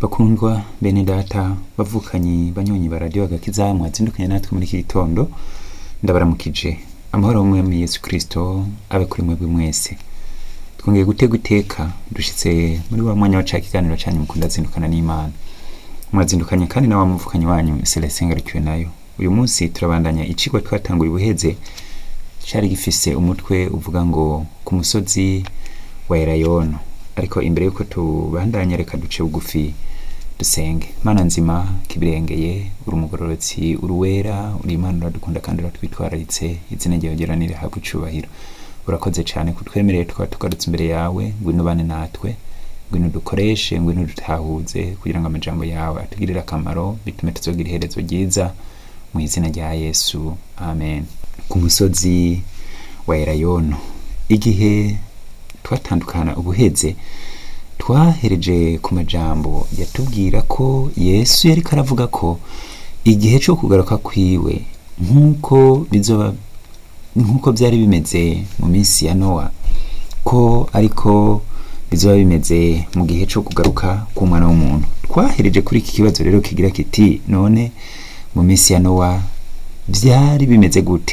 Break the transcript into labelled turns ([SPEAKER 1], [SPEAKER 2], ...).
[SPEAKER 1] bakundwa bene data bavukanyi banyonyi baradiyo agakiza mwazindukanye natwe muri iki gitondo ndabaramukije amahoro y'umwami yesu kirisito abe kuri mwebwe mwese twongeye gutega iteka dushitse muri wa mwanya wa ca kiganiro canyu mukunda zindukana n'imana mwazindukanye kandi na wa muvukanyi wanyu celestin ngarukiwe nayo uyu munsi turabandanya icigwa twatanguye ubuheze cari gifise umutwe uvuga ngo ku musozi wa elayono ariko imbere yuko tubandanya reka duce bugufi dusenge mana nzima kibirengeye uri umugororotsi uri uwera uri imana uradukunda kandi uratwitwararitse izina ryawe geranire habwa icubahiro urakoze cyane kutwemereye tukaba tugarutse imbere yawe ngwino ubane natwe ngwino dukoreshe ngwino dutahuze kugira ngo amajambo yawe atugirire akamaro bitume tuzogira iherezo ryiza mu izina rya yesu amen ku musozi wa elayono igihe twatandukana ubuheze twahereje ku majambo yatubwira ko yesu yariko aravuga ko igihe cyo kugaruka kwiwe nk'uko bizoba nk'uko byari bimeze mu minsi ya nowa ko ariko bizoba bimeze mu gihe cyo kugaruka k'umwana w'umuntu twahereje kuri iki kibazo rero kigira kiti none mu minsi ya nowa byari bimeze gute